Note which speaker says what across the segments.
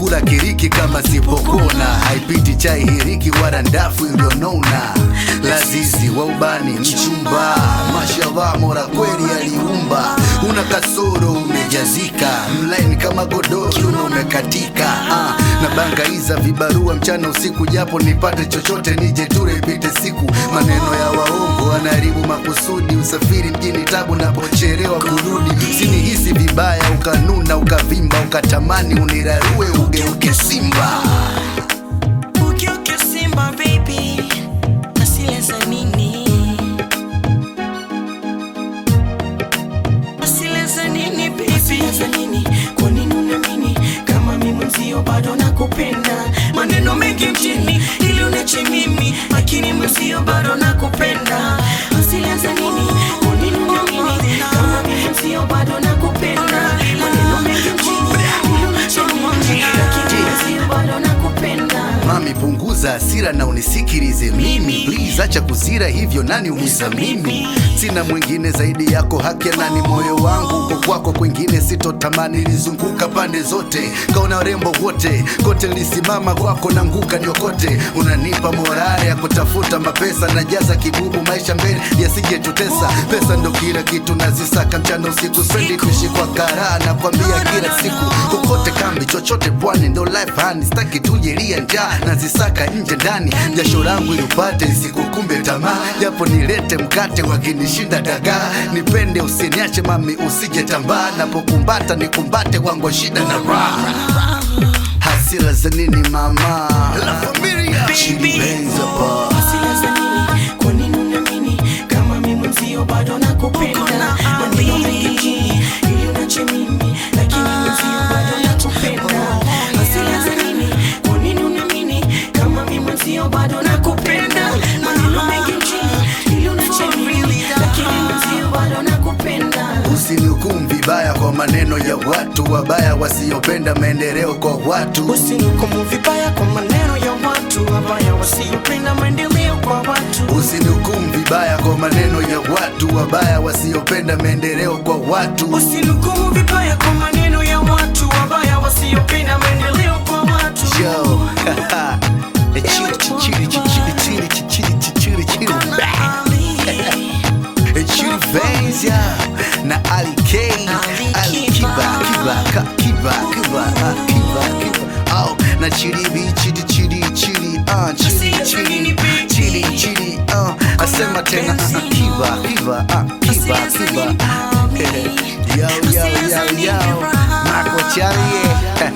Speaker 1: kula kiriki kama sipokona haipiti chai hiriki wala ndafu iliyonona lazizi wa ubani mchumba mashallah mora kweli aliumba una kasoro umejazika mlaini kama godoro kiuno umekatika ah, na bangaiza vibarua mchana usiku japo nipate chochote nije ture ipite siku maneno ya waongo anaharibu makusudi usafiri mjini tabu napocherewa kurudi sinihisi vibaya ukanuna ukavimba ukatamani unirarue ugeuke simba
Speaker 2: Ugeuke Simba baby, asile za nini? Asile za nini baby? Asile za nini? Kwa nini unaamini kama mimi mwenzio bado nakupenda? Maneno mengi mjini ili unache mimi, lakini mwenzio bado nakupenda. Asile za nini? Kwa nini unaamini kama mimi mwenzio bado nakupenda? Maneno mengi mjini ili unache mimi, lakini mwenzio bado nakupenda.
Speaker 1: mami punguza hasira na unisikilize mimi please acha kuzira hivyo nani umiza mimi sina mwingine zaidi yako haki ya nani moyo wangu uko kwako kwingine sitotamani lizunguka pande zote kaona warembo wote kote lisimama kwako na nguka niokote unanipa morale ya kutafuta mapesa najaza kibubu maisha mbele yasijetutesa pesa ndo kila kitu nazisaka mchana usiku spendi kuishi kwa karaa nakwambia kila siku kokote kambi chochote pwani ndo life hani staki tujelia njaa nazisaka nje ndani jasho langu ilipate isikukumbe tamaa japo nilete mkate wakinishinda dagaa nipende usiniache mami usije tambaa napokumbata nikumbate wangu shida na raha hasira za nini mama La familia Chili Benz hapa.
Speaker 2: Hasira za nini? Kwa nini unaamini kama mimi mwenzio bado nakupenda? Maneno mengi mjini ili unache mimi, lakini mwenzio bado nakupenda. Hasira za nini? Kwa nini unaamini kama mimi mwenzio bado nakupenda? Maneno mengi mjini ili unache mimi, lakini mwenzio bado nakupenda.
Speaker 1: Usinihukumu vibaya kwa maneno ya watu wabaya wasiopenda maendeleo kwa watu.
Speaker 2: Usinihukumu vibaya kwa maneno ya watu wabaya wasiopenda maendeleo kwa watu.
Speaker 1: Usinihukumu vibaya kwa maneno ya watu wabaya wasiopenda maendeleo kwa watu.
Speaker 2: Usinihukumu vibaya kwa maneno ya watu wabaya wasiopenda maendeleo kwa watu.
Speaker 1: Yo, chili chili chili chili chili chili chili chili chili Benz ya na Ali K Ali Kiba Kiba Ka- Kiba Kiba ah, Kiba Kiba oh na chili B chili chili chili ah chili chili chili chili ah asema tena ah, ah, Kiba Kiba ah Kiba Kiba yo yo yo yo Marco Charlie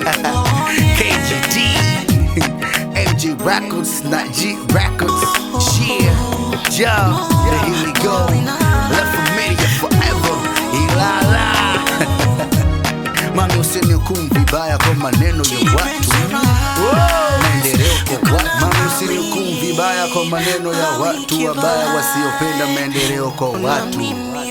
Speaker 1: KGD MG Records, not G Records. Yeah, yeah, yeah, here we go. La familia forever. Ilala. Mami usinihukumu vibaya kwa maneno ya watu. Maendeleo kwa watu. Mami usinihukumu vibaya kwa maneno ya watu wabaya wasiopenda maendeleo kwa watu.